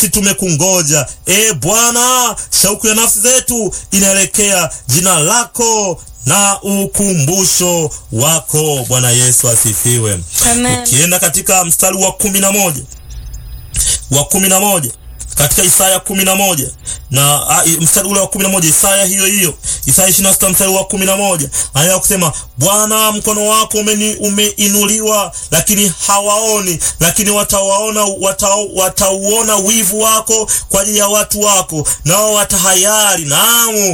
nasi tumekungoja. E Bwana, shauku ya nafsi zetu inaelekea jina lako na ukumbusho wako. Bwana Yesu asifiwe. Amen. Ukienda katika mstari wa kumi na moja wa kumi na moja katika Isaya kumi na moja na a, i- mstari ule wa kumi na moja Isaya hiyo hiyo Isaya ishirini na sita mstari wa kumi na moja anaendelea kusema Bwana, mkono wako umeni, umeinuliwa, lakini hawaoni, lakini watawaona watau, watauona wivu wako kwa ajili ya watu wako, nao watahayari, naamu